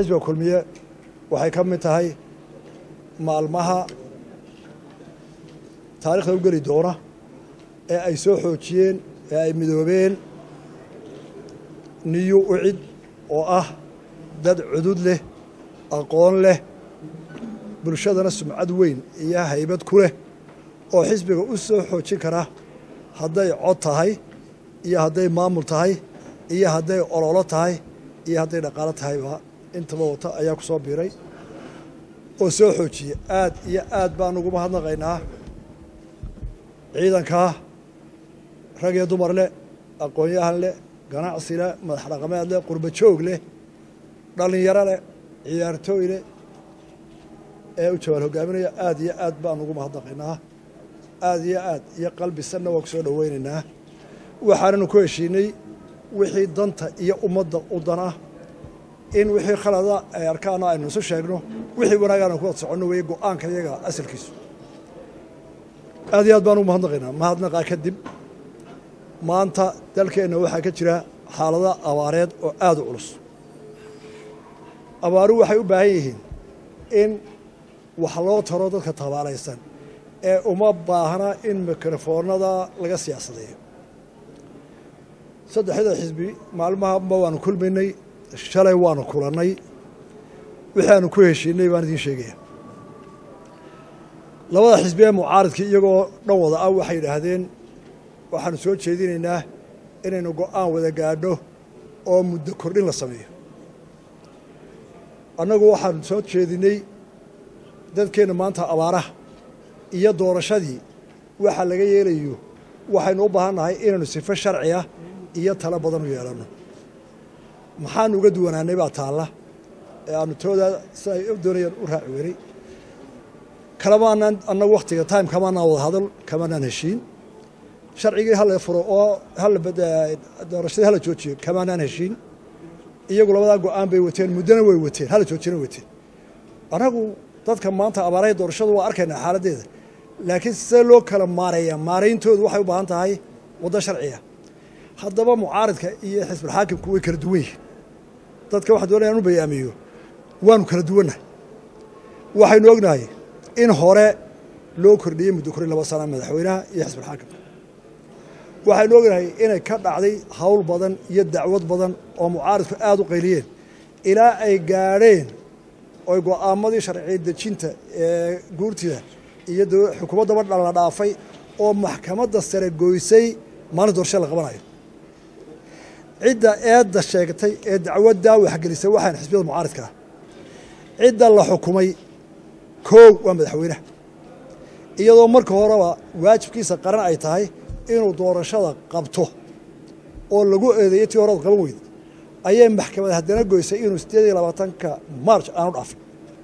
xisbiga kulmiye waxay ka mid tahay maalmaha taarikhda u geli doona ee ay soo xoojiyeen ee ay midoobeen niyu ucid oo ah dad cudud leh aqoon leh bulshadana sumcad weyn iyo haybad ku leh oo xisbiga u soo xoojin kara hadday cod tahay iyo hadday maamul tahay iyo hadday ololo tahay iyo hadday dhaqaalo tahayba intaba wata ayaa ku soo biiray oo soo xoojiyey aad iyo aad baan ugu mahadnaqaynaa ciidankaa rag iyo dumar leh aqoon-yahan leh ganacsi leh madax dhaqameed leh qurba joog leh dhallinyaro leh ciyaartooy leh ee u jawaal hogaaminaya aad iyo aad baan ugu mahadnaqaynaa aad iyo aad iyo qalbi sanna waa ku soo dhoweynaynaa waxaananu ku heshiinay wixii danta iyo ummadda u dana in wixii khalada ay arkaana aynu isu sheegno wixii wanaagaana ku wad soconno weeye go-aanka iyaga asalkiisu aad iyo aad baan ugu mahadnaqaynaa mahadnaqaa kadib maanta dalkeenna waxaa ka jira xaalada abaareed oo aada u culus abaaru waxay u baahan yihiin in wax loo taro dadka tabaalaysan ee uma baahna in mikrofoonada laga siyaasadeeyo saddexda xisbi maalmahaba waanu kulmaynay shalay waanu kulannay wixii aanu ku heshiinay baan idiin sheegaya labada xisbi ee mucaaridkii iyagoo dhan wada ah waxay yidhaahdeen waxaanu soo jeedinaynaa inaynu go-aan wada gaadho oo muddo kordhin la sameeyo annagu waxaanu soo jeedinay dadkeenna maanta abaaraha iyo doorashadii waxa laga yeelayo waxaynu u baahan nahay inaynu sifo sharci ah iyo talo badan u yeelanno maxaanu uga duwanaanay baa taalla ee aanu toodaa si ay u doonayaan u raaci weynay kalamaanaan annagu wakhtiga time kamaanaan wada hadal kamaanaan heshiin sharcigii hala furo oo hala doorashadii hala joojiyo kamaanaan heshiin iyagu labadaa go-aan bay wateen muddona way wateen hala joojina wateen annagu dadka maanta abaaraha doorashadu waa arkaynaa xaaladdeeda laakiin see loo kala maareeyaa maarayntoodu waxay u baahan tahay waddo sharciya haddaba mucaaridka iyo xisbulxaakimku way kala duwan yihiin dadka waxaan doonaya inu bayaamiyo waanu kala duwannahay waxaynu ognahay in hore loo kordhiyey muddo korin laba sana madaxweynaha iyo xisbulxaakimka waxaynu ognahay inay ka dhacday hawl badan iyo dacwad badan oo mucaaridku aada u qayliyeen ilaa ay gaadheen oy go-aamadii sharci dejinta ee guurtida iyo xukuumaddaba dhala dhaafay oo maxkamadda sare goysay maalin doorasha la qabanayo cidda eedda sheegtay ee dacwaddaa waxgelisay waxaan xisbiyada mucaaridka ah cidda la xukumay koow waa madaxweynaha iyadoo marka horeba waajibkiisa qaran ay tahay inuu doorashada qabto oo lagu eedeeyo tii horada qaban weyda ayay maxkamad haddana goysay inuu siddeed iyo labaatanka march aanu dhaafin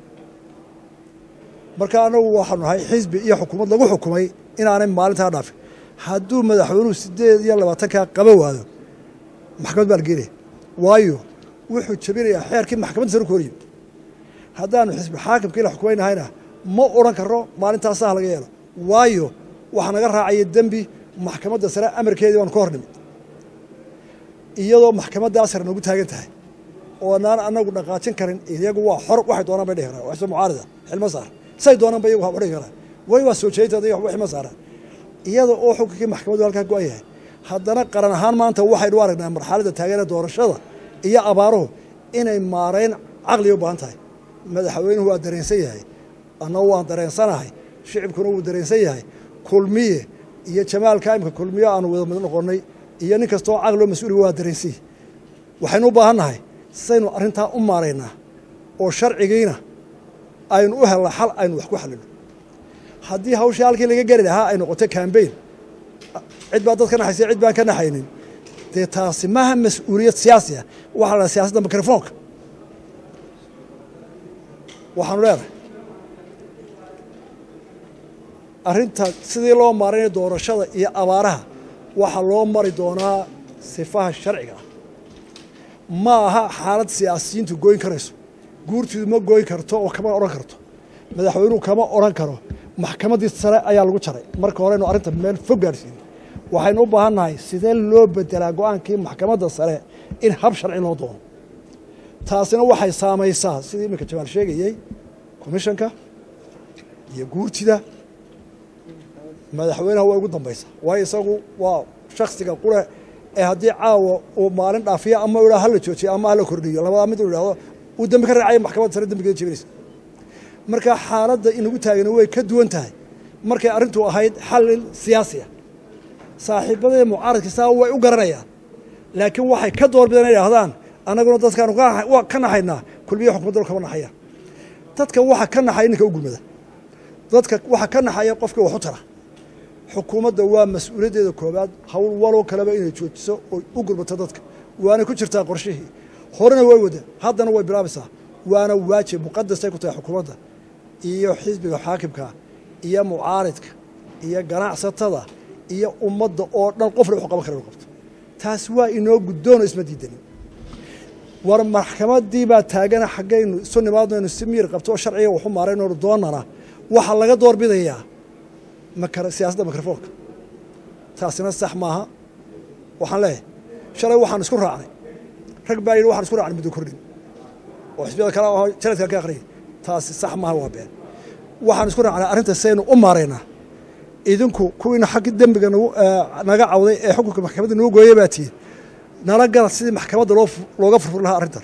marka anagu waxaanu nahay xisbi iyo xukuumad lagu xukumay inaanay maalintaa dhaafin hadduu madaxweynuhu siddeed iyo labaatankaa qaban waado maxkamad baa la geenaya waayo wuxuu jebinayaa xeerkii maxkamadda sare ku hor yimid haddaanu xisbi xaakimkii la xukumaynahayna ma odhan karno maalintaasaha laga yeelo waayo waxa naga raacaya dembi maxkamadda sare amarkeedii baanu ka hor nimid iyadoo maxkamaddaa sare nagu taagan tahay oonaan anagu dhaqaajin karin iyagu waa xor waxay doonaan bay dhihi karaan waxso mucaarida xilma saar say doonaan ba iyagu wax dhihi karaan way waa soo jeedinteeda waxba xilma saaraan iyada oo xukunkii maxkamaddu halkaa go-an yahay haddana qaran ahaan maanta waxaynu aragnaa marxaladda taageera doorashada iyo abaaruhu inay maarayn caqliga u baahan tahay madaxweynuhu waa dareensan yahay annagu waan dareensanahay shicibkuna wuu dareensan yahay kulmiye iyo jamaalka imka kulmiye aanu wada mid noqonnay iyo nin kastoo caqlio mas-uuliga waa dareensan yahay waxaynu u baahan nahay saynu arrintaa u maaraynaa oo sharcigiina aynu u helna xal aynu wax ku xalino haddii hawshii halkii laga geli lahaa ay noqoto cambain cid baa dad ka naxaysa cid baan ka naxaynin dee taasi maaha mas-uuliyad siyaasi ah waxaa la siyaasadda mikrofoonka waxaanu leenahay arrinta sidii loo maaraynayo doorashada iyo abaaraha waxaa loo mari doonaa sifaha sharciga ah ma aha xaalad siyaasiyiintu gooyn karayso guurtiidu ma gooyn karto oo kama odhan karto madaxweynuhu kama odhan karo maxkamaddii sare ayaa lagu jaray marka horeynu arrinta meel fog gaadhsiinay waxaynu u baahan nahay sidee loo bedelaa go-aankii maxkamadda sare in hab sharci loo doono taasina waxay saamaysaa sidii iminka jamaal sheegayey commishanka iyo guurtida madaxweynaha waa ugu dambaysa waayo isagu waa shaksiga qure ee haddii caawa uu maalin dhaafiyo ama u hala joojiyo ama hala kordhiyo labadaa mid uu idhahdo uu dembi ka raacaya maxkamadda sare dembigeeda jebinaysa marka xaaladda inagu taagani way ka duwan tahay markay arrintu ahayd xalil siyaasi ah saaxiibadee mucaaradka saa way u garanayaan laakiin waxay ka doorbideen inay idhahdaan annaguna dadkaanu ka naxaynaa kulmiya xukumadda kama naxayaan dadka waxa ka naxaya ninka u gulmada dadka waxa ka naxaya qofkii wax u tara xukuumadda waa mas-uuliyaddeeda koobaad hawl waloo kaleba inay joojiso oo u gurbato dadka waana ku jirtaa qorshihii horena way wada haddana way bilaabaysaa waana waajib muqadasay ku tahay xukuumadda iyo xisbiga xaakimka iyo mucaaridka iyo ganacsatada iyo ummadda oo dhan qofna wuxuu qaban kara inu qabto taas waa inoo guddoonoo isma diidanin war maxkamaddii baa taagana xaggaynu isu nimaadnaynu si miir qabto oo sharciga waxu maaraynoonu doonana waxaa laga doorbidayaa siyaasadda mikrofoonka taasina sax maaha waxaan leeyahay shalay waxaan isku raacnay rag baa yidhi waxaan isku raacnay muddo kordhin oo xisbiyada kale oo jaradka ka akhriyay taasi sax maaha waa been waxaan isku raacnay arrinta saynu u maaraynaa idinku kuwiina xaggi dembiga naga cawday ee xukunka maxkamadda nagu gooyay baa tihiin nala gala sidii maxkamadda looga furfur lahaa arrintan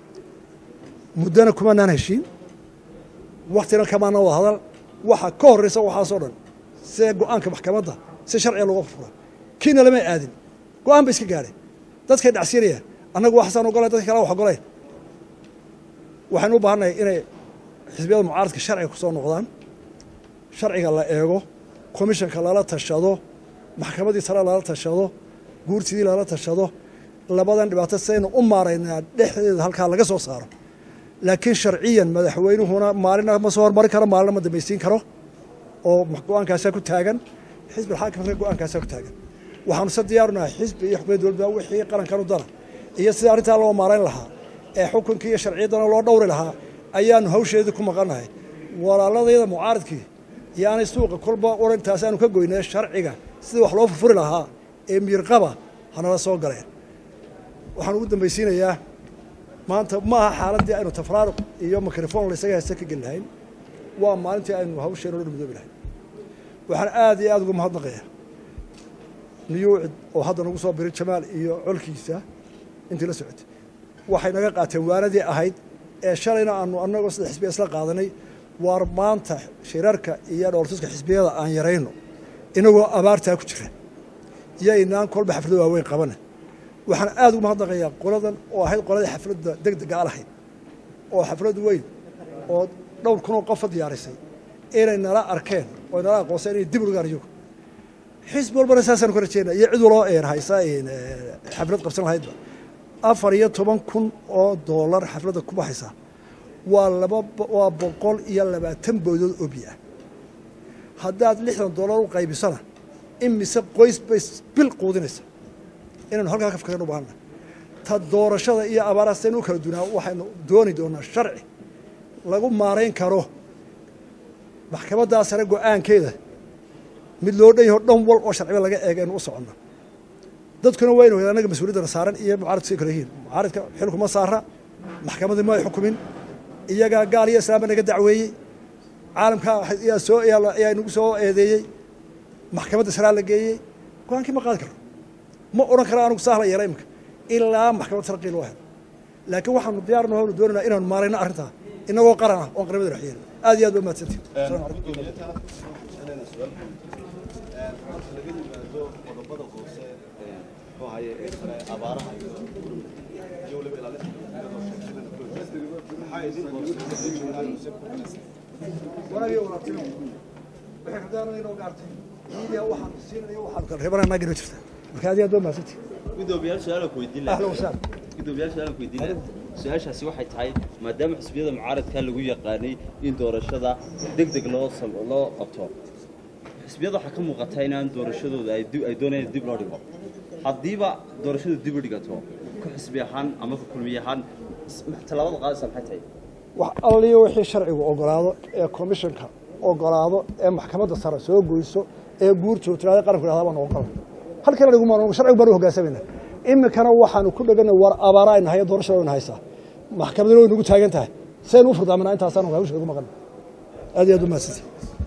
muddana kumanaan heshiin waktina kamaana wada hadal waxa ka horraysa waxaasoo dhan see go-aanka maxkamadda si sharciga looga furfura kiina lama aadin go-aan ba iska gaadheen dadkay dhacsiinayaan annagu waxasaan ogolayn dadka kale wax ogolayn waxaynu u baahannahay inay xisbiyada mucaaradka sharciga ku soo noqdaan sharciga la eego komishanka lala tashado maxkamaddii sare lala tashado guurtidii lala tashado labadan dhibaato saynu u maaraynaa dhexdeeda halkaa laga soo saaro laakiin sharciyan madaxweynuhuna maalina ma soo hormarin karo maalina ma dambaysiin karo oo go-aankaasaa ku taagan xisbi xaakimka go-aankaasaa ku taagan waxaanu se diyaarunahay xisbi iyo xukuumadda dowladda wixii qarankan u dana iyo sida arrintaa loo maarayn lahaa ee xukunkii iyo sharciyaddana loo dhowri lahaa ayaanu hawsheedii ku maqannahay walaaladayada mucaaridkii yaanay suuqa kolba orantaas aanu ka goynay sharciga sidii wax loo furfuri lahaa ee miirqaba hanala soo galeen waxaan ugu dambaysiinayaa maanta ma aha xaaladdii aynu tafraaruq iyo mikrofon laysaga haysta ka geli lahayn waa maalintii aynu hawsheena o dhan midoobi lahayn waxaan aad iyo aad uga mahadnaqayaa niyuucid oo hadda nagu soo biray jamaal iyo colkiisa intii la socotay waxay naga qaateen waanadii ahayd ee shalayna aanu annagoo sida xisbiya isla qaadanay waar maanta shirarka iyo dhooltuska xisbiyada aan yarayno inagoo abaartaa ku jira yaynaan kolba xaflado waaweyn qabana waxaan aad ugu mahadnaqayaa qoladan oo ahayd qoladii xafladda deg dega a lahayd oo xaflad weyn oo dhowr kunoo qofa diyaarisay inay nala arkeen oo nala aqoonseen inay dib ugaan iyagu xisbi walbana saasaan ku rajeynaa iyo cid waloo een haysa xaflad qabsan lahaydba afar iyo toban kun oo doolar xafladda ku baxaysa waa laba waa boqol iyo labaatan boodood oo biyo ah haddaad lixdan doolar u qaybisana imise qoys bay bil quudinaysa inaynu halkaa ka fikran u baahana ta doorashada iyo abaaraastaynu u kala dunaa waxaynu dooni doonaa sharci lagu maarayn karo maxkamaddaa sare go-aankeeda mid loo dhan yaho dhan wal oo sharciba laga eega aynu u soconna dadkuna waa inu annaga mas-uuliyaddana saaran iyo mucaaradku say kala yihiin mucaaradka xilkuma saara maxkamaddii ma ay xukumin iyagaa gaal iyo islaamba naga dacweeyey caalamka yaa soo ayaa nagu soo eedeeyey maxkamadda saraa la geeyey go-aankii ma qaadi karno ma odhan kara anugu saahla yeela iminka ilaa maxkamad sarqii loo helo laakiin waxaanu diyaarna hownu doonayna inaanu maarayno arrintaa inagoo qaran ah oon qaramada dhex yeelin aad iyo aad ba mahadsantihin assalamu calaykum reebananaagino jirta marka aad iyo aad ba mahadsantihin gudoomiyaal su-aal ku weydiin ahlan wasahlan gudoomiyaal su-aal ku weydiin lahaa su-aashaasi waxay tahay maadaama xisbiyada mucaaradka lagu yaqaanay in doorashada deg deg loo sam- loo qabto xisbiyada waxaa ka muuqata inaan doorashadooda ay dib- ay doonayaan dib loo dhigo haddiiba doorashadu dib u dhigato ku xisbi ahaan ama ku kulmiye ahaan s- tallaabada qaadaysa maxay tahay wax alliyo wixii sharcigu ogolaado ee komishanka ogolaado ee maxkamadda sare soo goyso ee guurtoo tirada qaranku yhahda baan ogola halkana dhiguma sharcigu baan u hoggaansamayna iminkana waxaanu ku dhegana war abaara ayna haya doorashada ayna haysaa maxkamadina way nagu taagan tahay saynu u furdaaminaa intaasaanu hawsha ugu maqan aad iyo aad u mahadsantihi